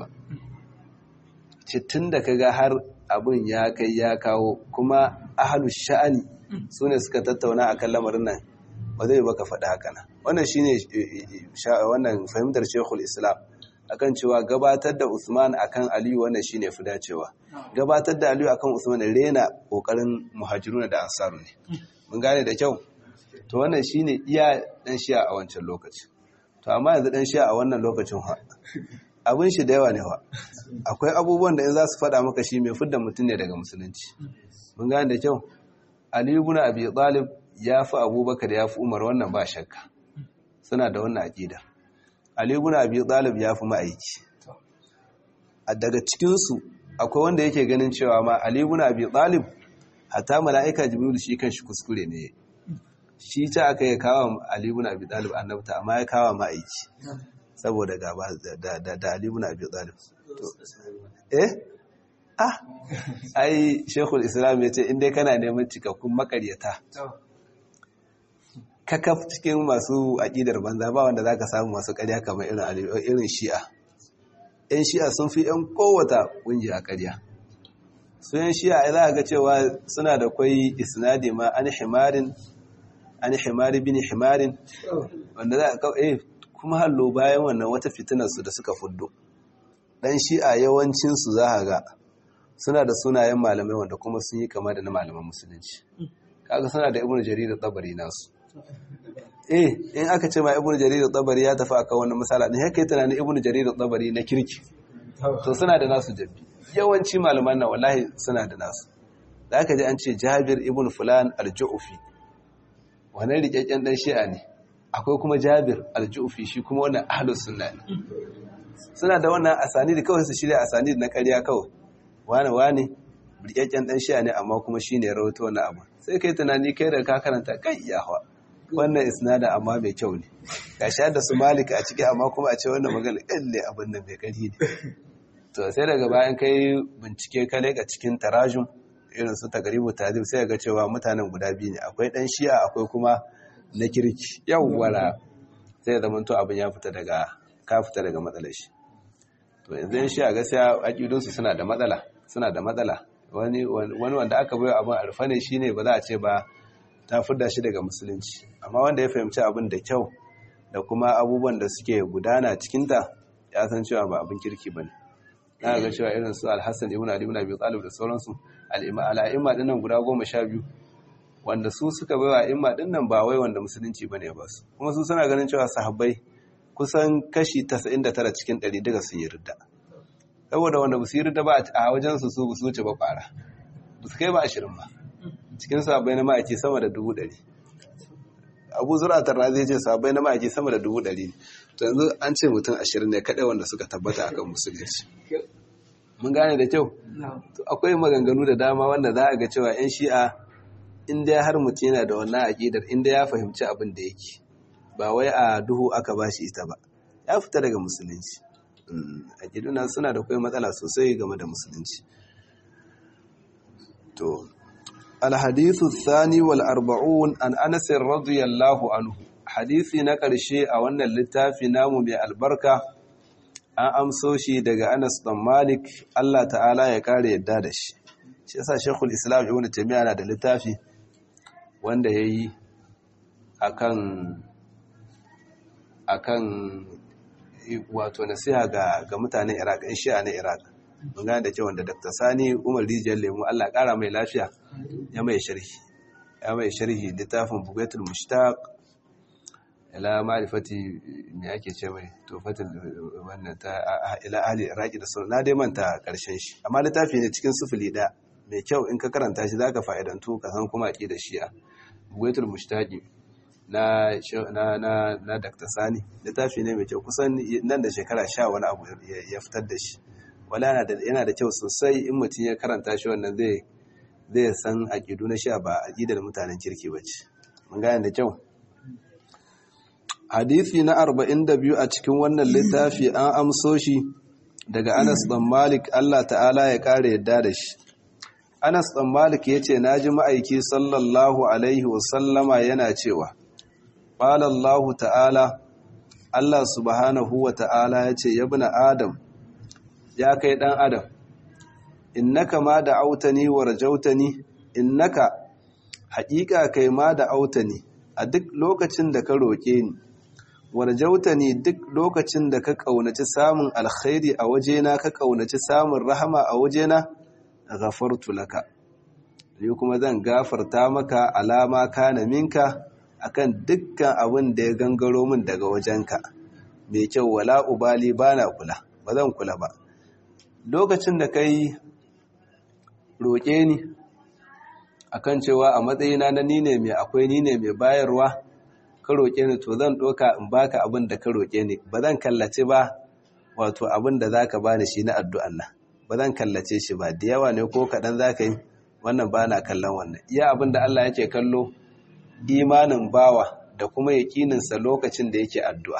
ce tun da kaga har abin ya kai ya kawo kuma ahalu sha'ani su ne suka tattauna akan lamarin nan ba zai ba ka faɗi haka nan wannan shine wannan fahimtar shekul islam akan cewa gabatar da Usman akan Aliyu wannan shine fi dacewa gabatar da Aliyu akan Usman rena kokarin muhajiruna da ansaru ne mun gane da kyau to wannan shine iya dan shi'a a wancan lokaci to amma yanzu dan shi'a a wannan lokacin ha abin shi da yawa ne wa akwai abubuwan da in za su faɗa maka shi mai fidda mutum ne daga musulunci mun gane da kyau Aliyu ibn Abi Talib ya fi Abubakar ya fi Umar wannan ba shakka suna da wannan aqida Ali ibn Abi Talib ya fi ma'aiki. A daga cikinsu akwai wanda yake ganin cewa ma Ali ibn Abi Talib hatta mala'ika Jibril shi kanshi kuskure ne. Shi ta aka yi kawo Ali ibn Abi Talib annabta amma ya kawo ma'aiki saboda gaba da da da Ali ibn Abi Talib. Eh? Ah, ai Sheikhul Islam ya ce in dai kana neman cikakkun makaryata. kakaf cikin masu aƙidar banza ba wanda za ka samu masu ƙarya kamar irin shi'a ‘yan shi'a sun fi ‘yan kowata ƙungiya ƙarya su ‘yan shi'a za a ga cewa suna da kwai isnadi ma an himarin an himari bin himarin wanda za a kawai kuma hallo bayan wannan wata fitinarsu da suka fuddo ɗan shi'a yawancinsu za a ga suna da sunayen malamai wanda kuma sun yi kama da na malaman musulunci kaga suna da ibn jarir tabari nasu eh in aka ce ma ibnu jarir tabari ya tafi akan wannan misala ne haka tunanin ibnu jarir tabari na kirki to suna da nasu jabbi yawanci malaman nan wallahi suna da nasu da aka ji an ce jabir ibnu fulan al-ju'fi wannan rikakken dan shi'a ne akwai kuma jabir al-ju'fi shi kuma wannan ahlus sunna ne suna da wannan asani da kawai su shirya asani na ƙarya kawai wani wani rikakken dan shi'a ne amma kuma shine rawaito wannan abu sai kai tunani kai da ka karanta kai yawa wannan isnada amma mai kyau ne gashi da su malik a ciki amma kuma a ce wannan magana kalle abin nan mai kari ne to sai daga bayan kai bincike ka leka cikin tarajum irin su tagaribu tazib sai ga cewa mutanen guda biyu ne akwai dan shi'a akwai kuma na kirki yawwala sai ya zama to abin ya fita daga ka fita daga matsalar shi to yanzu yan shi'a gaskiya akidun su suna da matsala suna da matsala wani wani wanda aka bayo abin arfa ne shine ba za a ce ba ta fidda shi daga musulunci amma wanda ya fahimci abin da kyau da kuma abubuwan da suke gudana cikinta ya san cewa ba abin kirki bane na ga cewa irin su alhassan ibn ali ibn abi talib da sauransu al'imma dinnan guda goma sha biyu wanda su suka bai wa imma dinnan ba wai wanda musulunci ba ne ba su kuma su suna ganin cewa sahabbai kusan kashi 99 cikin 100 daga sun yi ridda saboda wanda su yi ridda ba a wajen su su su wuce ba kwara ba su kai ba ashirin ba cikin sahabbai na ma'aiki sama da dubu ɗari abu zura tarra zai ce sahabbai na ma'aiki sama da dubu ɗari to yanzu an ce mutum ashirin ne kaɗai wanda suka tabbata akan musulunci mun gane da kyau to akwai maganganu da dama wanda za a ga cewa yan shi'a inda har mutum yana da wannan aƙidar inda ya fahimci abin da yake ba wai a duhu aka ba shi ita ba ya fita daga musulunci aƙiduna suna da kai matsala sosai game da musulunci to alhadithu thani wal arba'un an anas radiyallahu anhu hadisi na ƙarshe a wannan littafi namu mai albarka an amso shi daga Anas dan Malik Allah ta'ala ya kare yadda da shi shi yasa Sheikhul Islam Ibn Taymiyyah na da littafi wanda yayi akan akan wato nasiha ga ga mutanen Iraq in shi'a na Iraq mun gane da cewa da Dr. Sani Umar Rijiyar Lemu Allah kara mai lafiya ya mai sharhi ya mai sharhi littafin Bugatul Mushtaq ila ma'rifati me ake ce mai tofatul wannan ta ila ahli iraki da sauran na dai manta karshen shi amma littafi ne cikin sufuli da mai kyau in ka karanta shi zaka fa'idantu ka san kuma aqida shi'a buwaitul mushtaqi na na na na Dr. Sani littafi ne mai kyau kusan nan da shekara 10 wani abu ya fitar da shi wala yana da yana da kyau sosai in mutum ya karanta shi wannan zai zai san aqidu na shi'a ba aqidar mutanen kirki bace mun gane da kyau hadisi na 42 a cikin wannan littafi an amso shi daga Anas dan Malik Allah ta'ala ya kare yadda da shi Anas dan Malik yace naji ma'aiki sallallahu alaihi wasallama yana cewa qala Allah ta'ala Allah subhanahu wa ta'ala yace ya ibn adam ya kai dan adam innaka ma da autani wa rajautani innaka haƙiƙa kai ma da autani a duk lokacin da ka roƙe ni warjauta ne duk lokacin da ka ƙaunaci samun alkhairi a wajena ka ƙaunaci samun rahama a wajena ghafartu laka ni kuma zan gafarta maka alama kana minka akan dukkan abin da ya gangaro min daga wajenka mai kyau wala ubali bana kula ba zan kula ba lokacin da kai roƙe ni akan cewa a matsayina na ni ne mai akwai ni ne mai bayarwa ka roƙe ni to zan ɗoka in baka abin da ka roƙe ni ba zan kallace ba wato abin da za ka bani shi na addu'an nan ba zan kallace shi ba da yawa ne ko kaɗan za ka yi wannan ba na kallon wannan iya abin da Allah yake kallo imanin bawa da kuma yaƙininsa lokacin da yake addu'a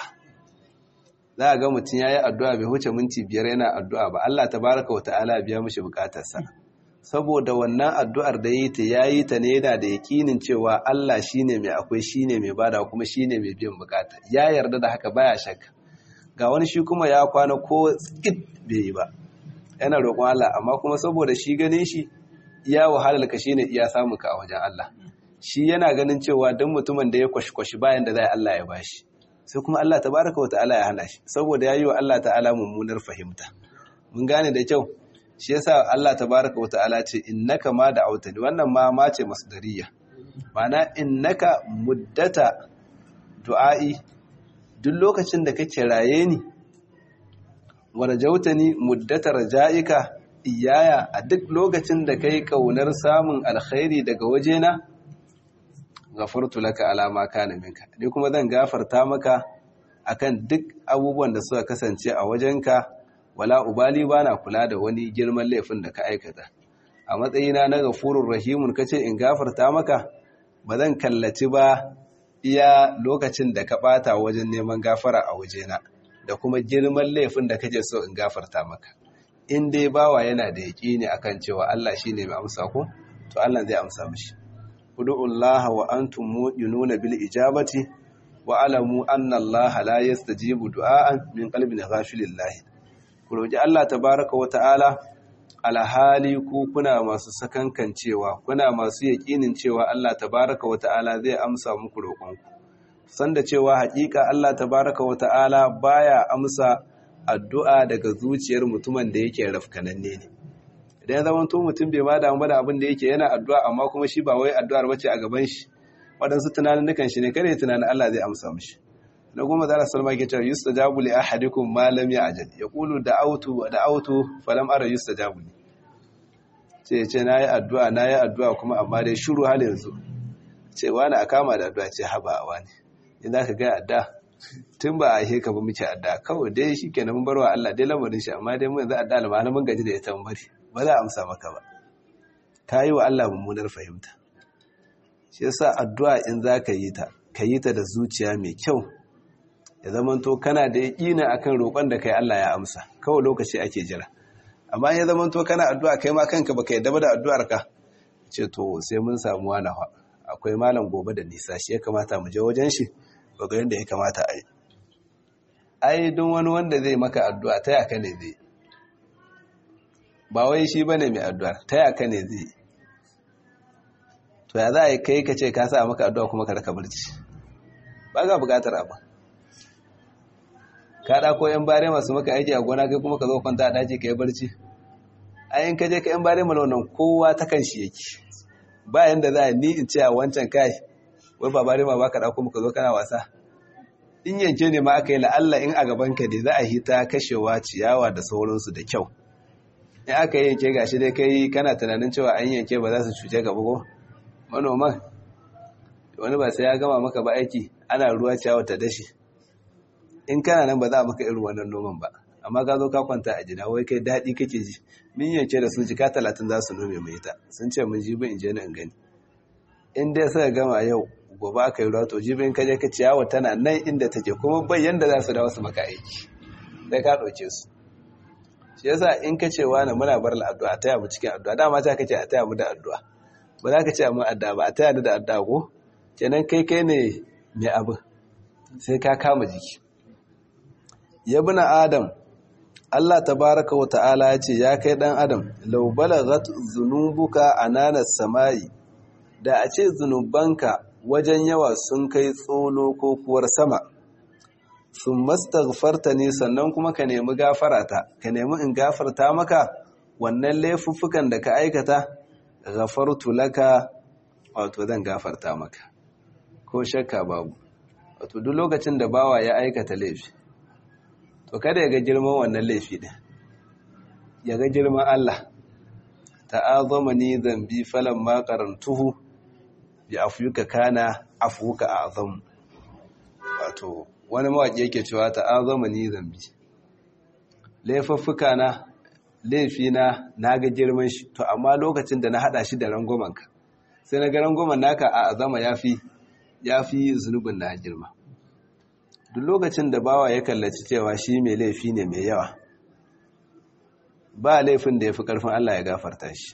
za a ga mutum ya yi addu'a bai huce minti biyar yana addu'a ba Allah ta baraka wa ta'ala biya mishi bukatarsa saboda wannan addu'ar da yi ta ya yi ta ne yana da yakinin cewa Allah shi ne mai akwai shi ne mai bada kuma shi ne mai biyan bukata ya yarda da haka baya shakka ga wani shi kuma ya kwana ko tsikit bai yi ba yana roƙon Allah amma kuma saboda shi ganin shi iya wahalar ka shine iya samun ka a wajen Allah shi yana ganin cewa don mutumin da ya kwashi-kwashi bayan da zai Allah ya bashi sai kuma Allah tabaraka wa ta'ala ya hana shi saboda ya yi wa Allah ta'ala mummunar fahimta mun gane da kyau shi yasa Allah tabaraka wa ta'ala ce innaka ma da autani wannan ma ma ce masdariya ma'ana innaka muddata du'a'i duk lokacin da kake raye ni warjautani muddata raja'ika iyaya a duk lokacin da kai kaunar samun alkhairi daga wajena gafartu laka alama kana minka ni kuma zan gafarta maka akan duk abubuwan da suka kasance a wajenka wala ubali bana kula da wani girman laifin da ka aikata a matsayina na gafurur rahimun kace in gafarta maka ba zan kallaci ba iya lokacin da ka bata wajen neman gafara a wajena da kuma girman laifin da kake so in gafarta maka in dai bawa yana da yaƙini akan cewa Allah shine mai amsa ko to Allah zai amsa mishi ud'ullaha wa antum mu'minuna bil ijabati wa alamu anna Allah la yastajibu du'aan min qalbin ghafilillahi ku roki Allah tabaaraka wa ta'ala alhali ku kuna masu sakankan cewa kuna masu yaƙinin cewa Allah tabaaraka wa ta'ala zai amsa muku roƙonku sanda cewa haƙiƙa Allah tabaaraka wa ta'ala baya amsa addu'a daga zuciyar mutumin da yake rafkananne ne idan zama to mutum bai ma damu da abin da yake yana addu'a amma kuma shi ba wai addu'ar bace a gaban shi waɗansu tunanin nukan shi ne kare tunanin Allah zai amsa mishi na goma zara salma ke cewa yustajabu li ahadikum ma lam ya'jal yaqulu da'awtu da'awtu falam ara yustajabu li ce ce nayi addu'a nayi addu'a kuma amma dai shiru hal yanzu ce wani a kama da addu'a ce haba wani in zaka ga addu'a tun ba a heka ba muke adda kawai dai shi kenan mun barwa Allah dai lamarin shi amma dai mun za adda almana mun gaji da ita mun bari ba za a amsa maka ba ka yi wa Allah mummunar fahimta shi yasa addu'a in za ka yi ta ka yi ta da zuciya mai kyau ya zamanto kana da yaƙina akan roƙon da kai Allah ya amsa kawai lokaci ake jira amma ya zamanto kana addu'a kai ma kanka baka yadda ba da addu'ar ka ce to sai mun samu wani akwai malam gobe da nisa shi ya kamata mu je wajen shi ga yadda ya kamata a yi ai don wani wanda zai maka addu'a ta yaka ne zai ba wai shi ba ne mai addu'a ta yaka ne zai to ya za a yi kai ka ce ka sa maka addu'a kuma ka raka barci ba ga bukatar abu ka ɗako ‘yan bare masu maka aiki a gona kai kuma ka zo kwanta a daji ka yi barci ayin ka je ka ‘yan bare malaunan kowa ta kan shi yake ba yanda za a ni in ce a wancan kai wai ba bare ma ba ka ɗauko muka zo kana wasa in yanke ne ma aka yi la'alla in a gaban ka ne za a hita kashewa ciyawa da sauransu da kyau in aka yi yanke gashi dai kai kana tunanin cewa an yanke ba za su cuce ka bugo manoman wani ba sai ya gama maka ba aiki ana ruwa ciyawa ta dashi in kana nan ba za a maka irin wannan noman ba amma ka zo ka kwanta a jina wai kai daɗi kake ji min yanke da su jika talatin za su nome mai ita sun ce mun ji bin in je na in gani in dai suka gama yau gobe aka yi ruwa to jibin kaje ka ciyawa tana nan inda take kuma bai yanda za su dawo su maka aiki sai ka ɗauke su shi yasa in ka ce wani muna bar addu'a a taya mu cikin addu'a dama ta kace a taya mu da addu'a ba za ka ce mu addu'a ba a taya ni da addu'a ko kenan kai kai ne mai abu sai ka kama jiki ya bina adam Allah tabaraka wa ta'ala ya ce ya kai dan adam law balaghat zunubuka ananas samai da a ce zunubanka wajen yawa sun kai tsolo ko kuwar sama sun mastaghfarta ne sannan kuma ka nemi gafarata ka nemi in gafarta maka wannan laifuffukan da ka aikata ghafartu laka wato zan gafarta maka ko shakka babu wato duk lokacin da bawa ya aikata laifi to kada ya ga girman wannan laifi din ya ga girman Allah ta'azama ni zambi falan ma qarantuhu bi afuyuka kana afuka azam wato wani mawaki yake cewa ta'azama ni zambi laifuffuka na laifi na naga girman shi to amma lokacin da na hada shi da rangomanka sai na ga rangoman naka a azama yafi yafi zunubin na girma duk lokacin da bawa ya kallaci cewa shi mai laifi ne mai yawa ba laifin da ya fi ƙarfin Allah ya gafarta shi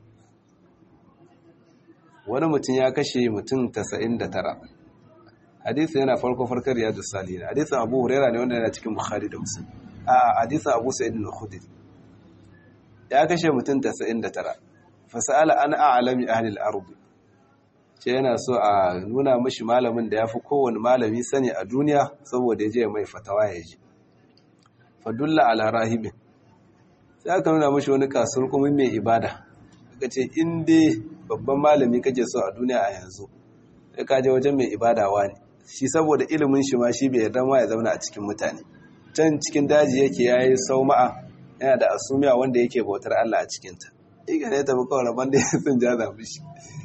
wani mutum ya kashe mutum 99 hadisi yana farko farkar riyadu salina hadisin abu huraira ne wanda yana cikin bukhari da musulun a hadisin abu sa'id al-khudri ya kashe mutum 99 fasala an a'lami ahli al-ard ce yana so a nuna mashi malamin da yafi kowane malami sani a duniya saboda ya je mai fatawa ya ji fadulla ala rahibin sai aka nuna mashi wani kasuwar kuma mai ibada aka ce in dai babban malami kake so a duniya a yanzu sai ka je wajen mai ibada wani shi saboda ilimin shi ma shi bai yarda ma ya zauna a cikin mutane can cikin daji yake yayi sauma'a yana da asumiya wanda yake bautar Allah a cikin ta iga ne tafi kawai rabon da ya sun jaza mishi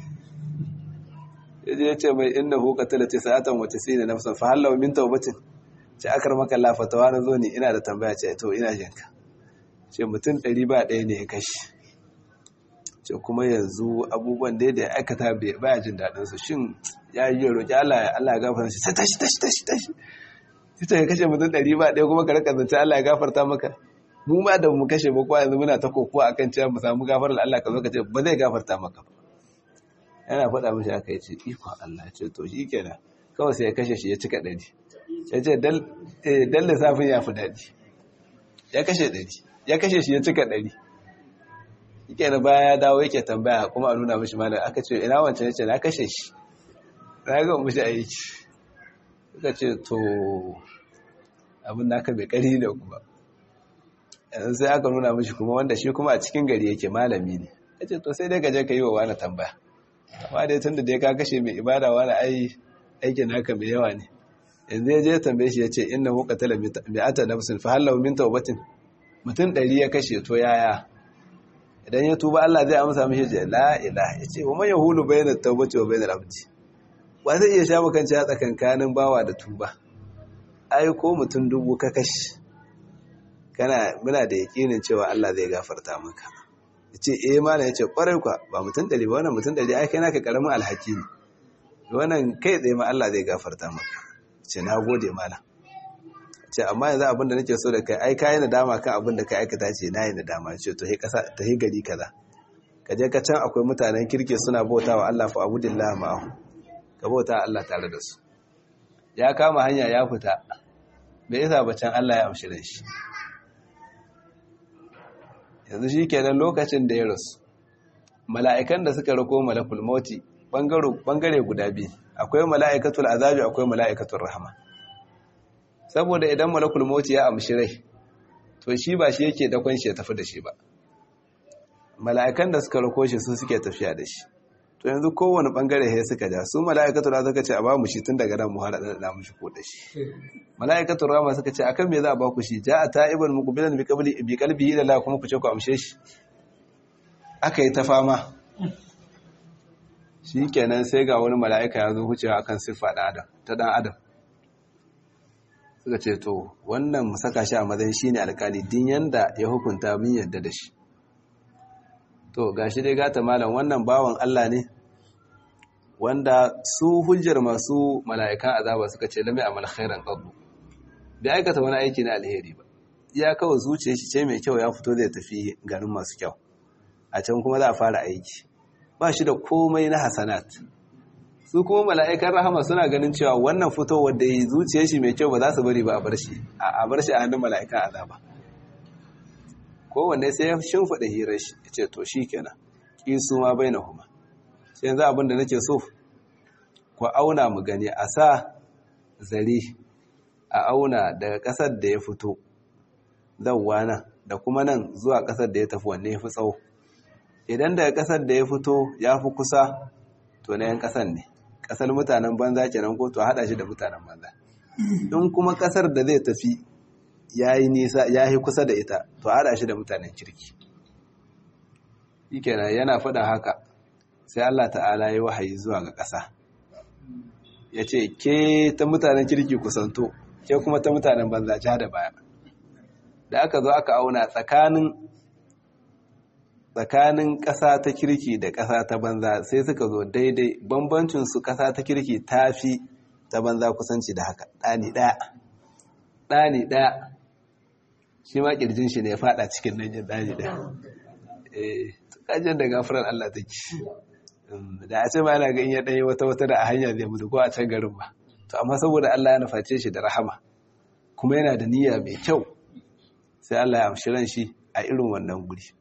yaje ya ce mai inna hu qatala tisatan wa tisina nafsan fa halaw min tawbatin ce akar maka la fatawa na zo ne ina da tambaya ce to ina jinka ce mutum ɗari ba ɗaya ne ya kashi ce kuma yanzu abubuwan da ya aikata baya jin daɗin su shin ya yi roƙi Allah ya Allah ya gafarta shi sai tashi tashi tashi tashi sai ta kashe mutum ɗari ba ɗaya kuma ka rika zance Allah ya gafarta maka mu ma da mu kashe ba ko yanzu muna ta kokowa akan cewa mu samu gafarar Allah ka zo ka ce ba zai gafarta maka ba yana faɗa mishi aka yace ikon Allah ya ce to shi kenan kawai sai ya kashe shi ya cika ɗari ya ce dan lissafin ya fi daɗi ya kashe ɗari ya kashe shi ya cika ɗari yake da baya ya dawo yake tambaya kuma a nuna mishi malam aka ce ina wancan ya ce na kashe shi na ga mishi aiki suka ce to abin da aka bai ƙari da kuma yanzu sai aka nuna mishi kuma wanda shi kuma a cikin gari yake malami ne ya ce to sai dai gaje ka yi wa wani tambaya amma dai tun da dai ka kashe mai ibada wani ai aikin naka mai yawa ne yanzu ya je tambaye shi ya ce inna hu qatala mi'ata nafsin fa hal min tawbatin mutum ɗari ya kashe to yaya idan ya tuba Allah zai amsa mishi ce la ilaha yace wa man yahulu bayna tawbati wa bayna abdi wa zai iya shafa kan ya tsakankanin bawa da tuba ai ko mutum dubu ka kashe kana muna da yakinin cewa Allah zai gafarta maka yace eh malam yace kwarai kwa ba mutum ɗari ba wannan mutum ɗari ai kai naka karamin alhaki ne wannan kai tsaye ma Allah zai gafarta maka ce na gode malam ce amma yanzu abin da nake so da kai ai kai nadama kan abin da ka aikata ce na yi nadama ce to he kasa ta he gari kaza ka je ka can akwai mutanen kirke suna bautawa Allah fa abudillah ma'ahu ka bauta Allah tare da su ya kama hanya ya fita me yasa ba can Allah ya amshi shi yanzu shi kenan lokacin da ya rasu mala'ikan da suka rako malakul mauti bangare guda biyu akwai mala'ikatul azabi akwai mala'ikatul rahama saboda idan malakul mauti ya amshi rai to shi ba shi yake dakon shi ya tafi da shi ba mala'ikan da suka rako shi su suke tafiya da shi to yanzu kowane bangare ya suka ja su mala'ikatul azabi suka ce a ba mu shi tun daga nan mu har da mu shi ko da shi mala'ikatul rahama suka ce akan me za a ba ku shi ja ta'iban muqbilan bi qabli bi qalbihi ila kuma ku ce ku amshe shi aka yi ta fama shi kenan sai ga wani mala'ika ya zo wucewa akan siffa ɗan adam ta ɗan adam suka ce to wannan mu saka shi a matsayin shi ne alkali din yanda ya hukunta min yadda da shi to ga shi dai gata malam wannan bawan Allah ne wanda su hujjar masu mala'ikan azaba suka ce lamai amal khairan qablu bai aikata wani aiki na alheri ba ya kawai zuciya shi ce mai kyau ya fito zai tafi garin masu kyau a can kuma za a fara aiki ba shi da komai na hasanat su kuma mala'ikan rahama suna ganin cewa wannan fitowar da yi zuciyar shi mai kyau ba za su bari ba a bar shi a bar shi a hannun mala'ikan azaba kowanne sai ya shimfiɗa hirar shi ya ce to shi kenan ƙisu ma bai na kuma sai yanzu abin da nake so ku auna mu gani a sa zare a auna daga ƙasar da ya fito zauwa nan da kuma nan zuwa ƙasar da ya tafi wanne ya fi tsawo idan daga ƙasar da ya fito ya fi kusa to na yan ƙasar ne ƙasar mutanen banza kenan ko to haɗa shi da mutanen banza in kuma ƙasar da zai tafi ya yi nisa ya yi kusa da ita to haɗa shi da mutanen kirki shi kenan yana faɗa haka sai Allah ta'ala ya wahayi zuwa ga ƙasa ya ce ke ta mutanen kirki kusanto ke kuma ta mutanen banza ja da baya da aka zo aka auna tsakanin tsakanin ƙasa ta kirki da ƙasa ta banza sai suka zo daidai bambancin su ƙasa ta kirki ta fi ta banza kusanci da haka ɗani ɗaya ɗani ɗaya shi ma ƙirjin shi ne ya faɗa cikin nan yin ɗani ɗaya eh kajin da gafarar Allah take da a ce ma yana ga in ya ɗanyi wata wata da a hanya zai mutu ko a can garin ba to amma saboda Allah ya nuface shi da rahama kuma yana da niyya mai kyau sai Allah ya amshi ran shi a irin wannan guri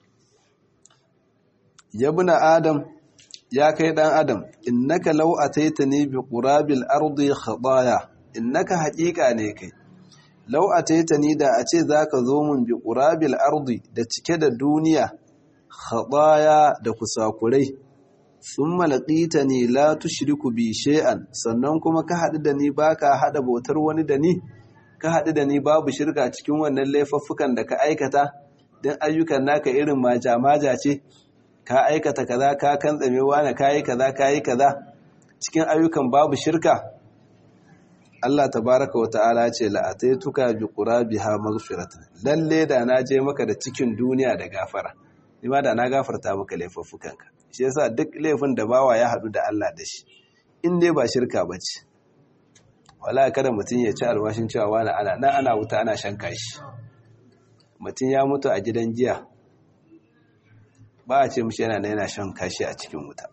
yabna adam ya kai dan adam innaka law ataitani bi qurabil ardi khadaya innaka haqiqa ne kai law ataitani da a ce zaka zo mun bi qurabil ardi da cike da duniya khadaya da kusakurai thumma laqitani la tushriku bi shay'an sannan kuma ka hadu da ni baka hada bautar wani da ni ka hadu da ni babu shirka cikin wannan laifuffukan da ka aikata dan ayyukan naka irin maja-maja ce ka aikata kaza ka kantsame wani kayi kaza kayi kaza cikin ayyukan babu shirka Allah tabaraka wa ta'ala ce la'ataituka bi qurabiha maghfiratan lalle da na je maka da cikin duniya da gafara ni ma da na gafarta maka laifuffukanka shi yasa duk laifin da bawa ya haɗu da Allah da shi in dai ba shirka ba ce wala kada mutum ya ci alwashin cewa wani ana nan ana wuta ana shan kashi mutum ya mutu a gidan giya ba a ce mishi yana yana shan kashi a cikin wuta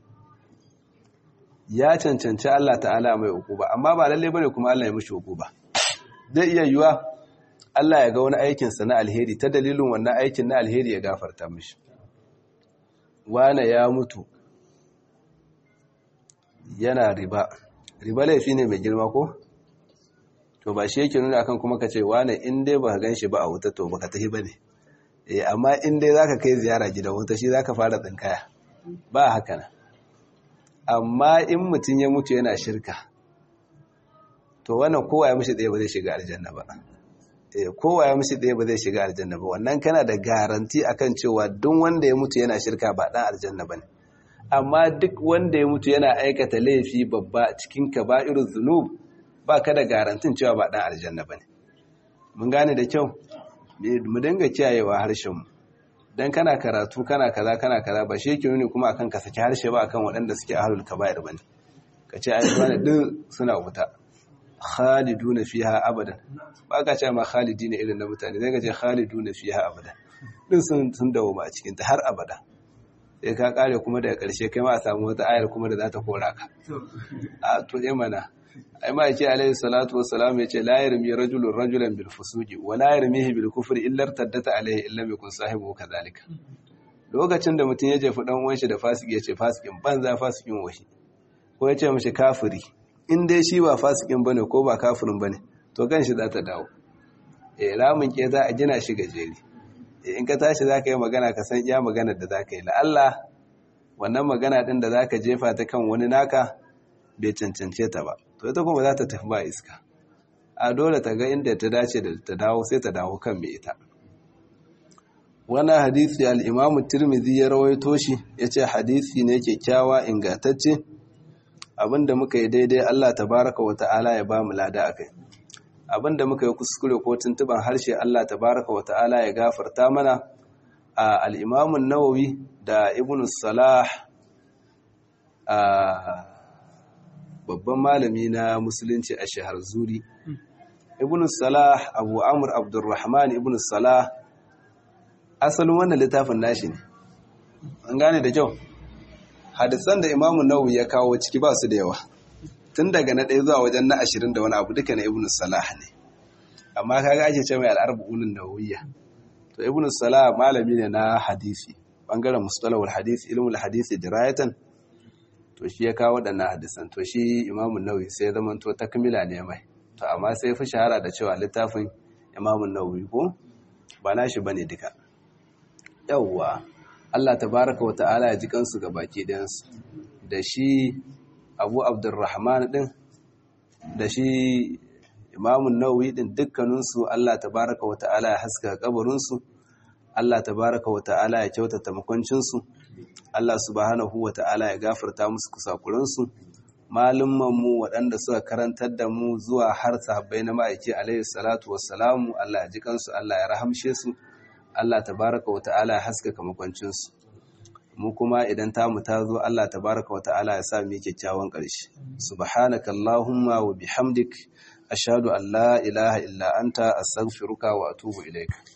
ya cancanci Allah ta'ala mai uku ba amma ba lalle bane kuma Allah ya mishi uku ba zai iya yiwa Allah ya ga wani aikinsa na alheri ta dalilin wannan aikin na alheri ya gafarta mishi wane ya mutu yana riba riba laifi ne mai girma ko to ba shi yake nuna akan kuma ka ce wane in dai ba gan shi ba a wuta to ba ka tafi ba ne eh amma in dai za ka kai ziyara gidan wuta shi za ka fara tsinkaya ba haka na amma in mutum ya mutu yana shirka to wannan kowa ya mishi ɗaya ba zai shiga aljanna ba kowa ya mishi ɗaya ba zai shiga aljanna ba wannan kana da garanti akan cewa duk wanda ya mutu yana shirka ba ɗan aljanna ba ne amma duk wanda ya mutu yana aikata laifi babba cikin kaba'irul zunub ba ka da garantin cewa ba ɗan aljanna ba ne mun gane da kyau mu dinga kiyayewa harshenmu dan kana karatu kana kaza kana kaza ba shi yake nuni kuma akan ka saki harshe ba akan waɗanda suke ahlul kaba'ir bane ka ce ai wani din suna wuta khaliduna fiha abadan ba ka ce ma khalidina irin na mutane zai ka ce khaliduna fiha abadan din sun sun dawo a cikin ta har abada sai ka kare kuma daga karshe kai ma a samu wata ayar kuma da za ta kora ka a to eh mana ai ma yake alaihi salatu wassalam yace la yarmi rajulun rajulan bil fusuqi wa la yarmihi bil kufri illa taddata alaihi illa yakun sahibu kadhalika lokacin da mutum ya jefi dan uwan shi da fasiki yace fasikin banza fasikin wahi ko yace mishi kafiri in dai shi ba fasikin bane ko ba kafirin bane to kan shi za ta dawo eh ramin ke za a gina shi gajeri in ka tashi za ka yi magana ka san iya maganar da za ka yi la'alla wannan magana ɗin da za ka jefa ta kan wani naka bai cancance ta ba to ita kuma za ta tafi ba iska a dole ta ga inda ta dace da ta dawo sai ta dawo kan mai ita wannan hadisi al'imamu tirmidhi ya rawaito shi ya ce hadisi ne kyakkyawa ingantacce abinda muka yi daidai allah tabaraka wa ta'ala ya ba mu lada a kai abinda muka yi kuskure ko tuntuban harshe Allah tabaraka wa ta'ala ya gafarta mana a al'imamun nawawi da ibn salah a babban malami na musulunci a shahar zuri ibn salah abu amur abdurrahman ibn salah asalin wannan littafin nashi ne an gane da kyau hadisan da imamun nawawi ya kawo ciki ba su da yawa tun daga na ɗaya zuwa wajen na ashirin da wani abu duka na ibn salah ne amma kaga ake ce mai al'arba'unin nawawiyya to ibn salah malami ne na hadisi bangaren mustalahul hadisi ilmul hadisi dirayatan to shi ya kawo waɗannan hadisan to shi imamun nawawi sai zama to takmila ne mai to amma sai fi shahara da cewa littafin imamun nawawi ko ba nashi bane duka yawwa Allah tabaraka wa ta'ala ya ji kansu ga baki ɗayansu da shi abu abdurrahman din da shi imamun nawawi din dukkaninsu Allah tabaraka wa ta'ala ya haska kabarinsu Allah tabaraka wa ta'ala ya kyautata makwancinsu Allah subhanahu wa ta'ala ya gafarta musu kusakuransu mu waɗanda suka karantar da mu zuwa har sahabbai na ma'aiki alaihi salatu wassalamu Allah ya ji kansu Allah ya rahamshe su Allah tabaraka wa ta'ala ya haskaka makwancinsu mu kuma idan tamu ta zo Allah tabaraka wa ta'ala ya sa mu kyakkyawan ƙarshe subhanaka allahumma wa bihamdik ashhadu an la ilaha illa anta astaghfiruka wa atubu ilaik